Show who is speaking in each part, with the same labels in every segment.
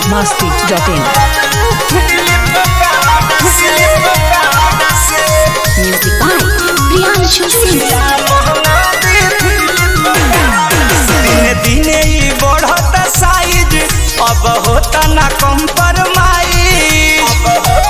Speaker 1: masti.in.
Speaker 2: Music by Priyanshu Singh.
Speaker 3: दिने दिने ई बढ़त साइज अब होता ना कम्प्रोमाइज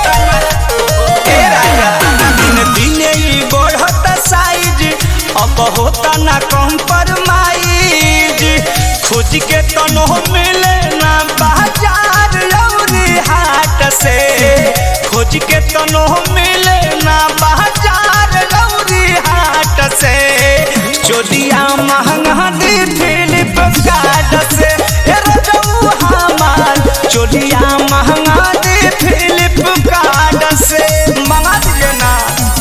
Speaker 3: ए राजा दिने दिने ई बढ़त साइज अब होता ना कम्प्रोमाइज खोज के तनो मिले ना बाजार लौरी हाट से खोज के तनो मिले ना बाजार लौरी हाट से चोलिया महंगा दी फिलिप कार्ड से ए रजऊ हमार चोलिया महंगा दी फिलिप कार्ड से मंगा दीजिए ना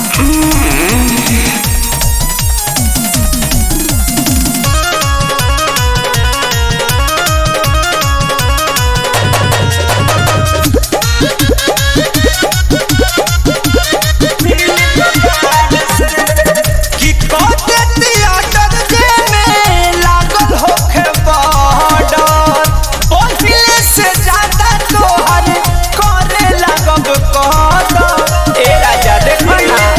Speaker 3: कि कोते थिएटर में लागल होखे बॉर्डर पहिले से ज्यादा तोहर करे लगब कदर ए राजा देखो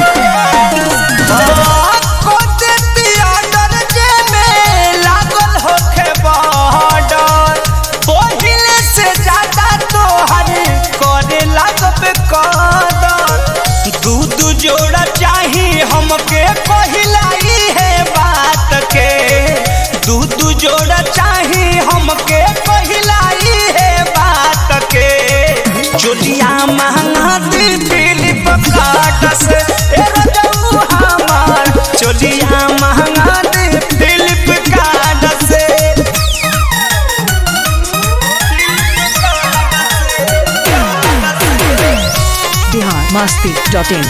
Speaker 3: ना कोते थिएटर में लागल होखे बॉर्डर पहिले से ज्यादा तोहर करे लगब कदर दू दू जोड़ा चाही हमके पहिलाई है बात के दू दू जोड़ा चाही हमके पहिलाई है बात के चोलिया महंगा दी फिलिप कार्ड से ए रजऊ हमार चोलिया महंगा दी फिलिप कार्ड से
Speaker 1: Bihar masti.in.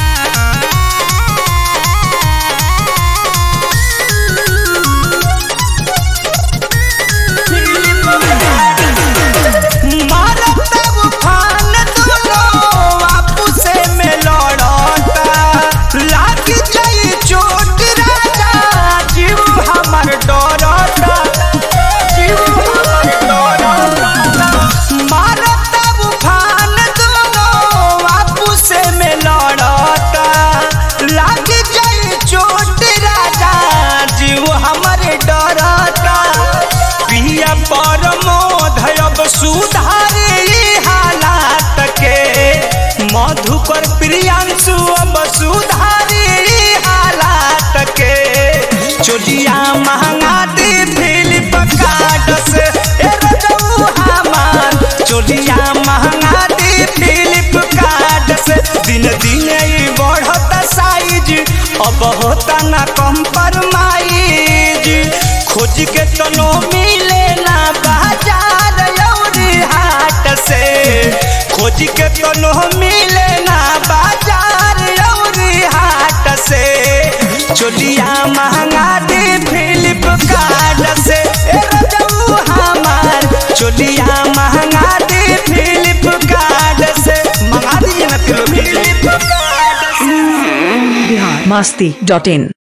Speaker 3: मारत उफान दोनों आपसे में लड़ता लाग जाई चोट राजा जीव हमर डरता जीव हमर डरता मारत उफान दोनों आपसे में लड़ता लाग जाई चोट राजा जीव हमर डरता पिया परमोध अब सुधारे ई हालात के मधुकर प्रियांशु अब सुधारे ई हालात के चोलिया महंगा दे फिलिप कार्ड से ए रजऊ हमार चोलिया महंगा दे फिलिप कार्ड से दिन दिन ई बढ़त साइज अब होता ना कम्प्रोमाइज खोज के तनो मिले ना बाजार लौरी हाट से खोज के तनो मिले ना बाजार लौरी हाट से चोलिया महंगा दे फिलिप कार्ड से ए रजऊ हमार चोलिया महंगा दे फिलिप कार्ड से मंगा दीजिए ना फिलिप कार्ड से
Speaker 1: Bihar masti.in.